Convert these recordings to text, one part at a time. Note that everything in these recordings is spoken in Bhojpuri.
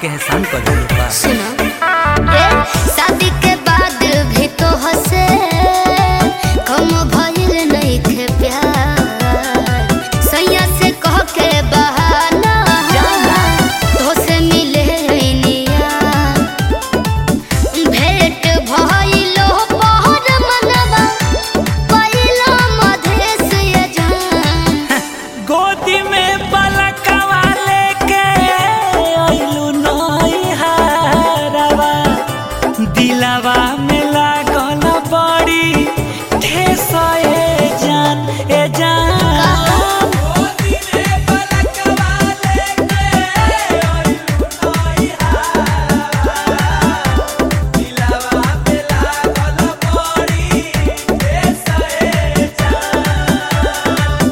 के एहसान कर दिल बा सुनो ए शादी के बाद भी तो हंसे कम भइल नहीं खे प्यार सैया से कह के बहाना तो से मिले निया भेंट भइलो पहर मनवा पहिला मधेश ये जान गोदी में पलकवा लेके आइलू नई हारवा दिलवा में लागल बड़ी ठेस ए जान ए जान गोदी में पलकवा लेके आइलू नई हारवा दिलवा में लागल बड़ी ठेस ए जान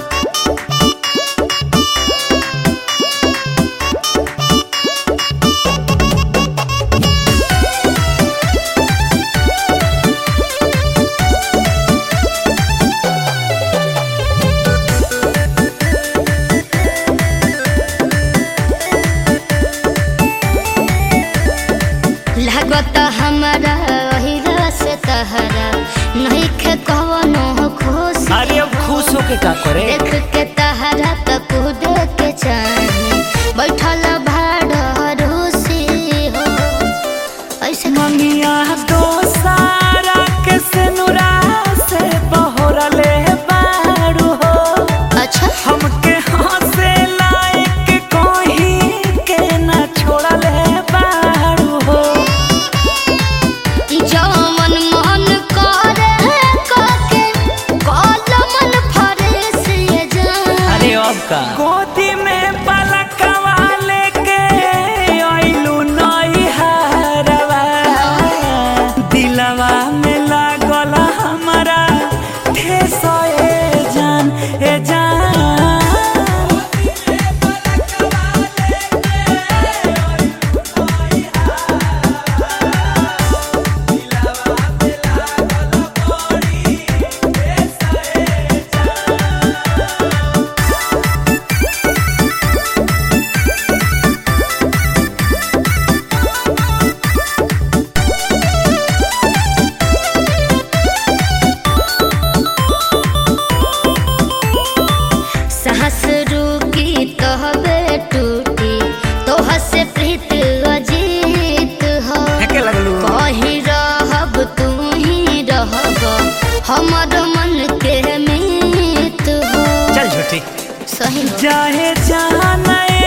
लागत हमारा अहिरा से तहरा नहीं खे कवनो खुश अरे अब खुश होके का करे देख के तहरा त कूद के चाहे बैठल भाड़ रूसी हो ऐसे ममिया तो सारा के सिनुरा से बहरले बारू हो अच्छा हमके हंसे लायक कोही के ना छोड़ले बारू हो जवन मन करे काके कल मन फरेस ये जान अरे अब का गोदी में पलकवा लेके आइलू नई हारवा दिलवा में लागल हमारा ठेस ए जान ए जान साहस रुकी तहबे टूटी तोह से प्रीत अजीत हो फेंके लगलू कहीं रहब तू ही रहब हमर मन के मीत हो चल झूठी सही चाहे जाने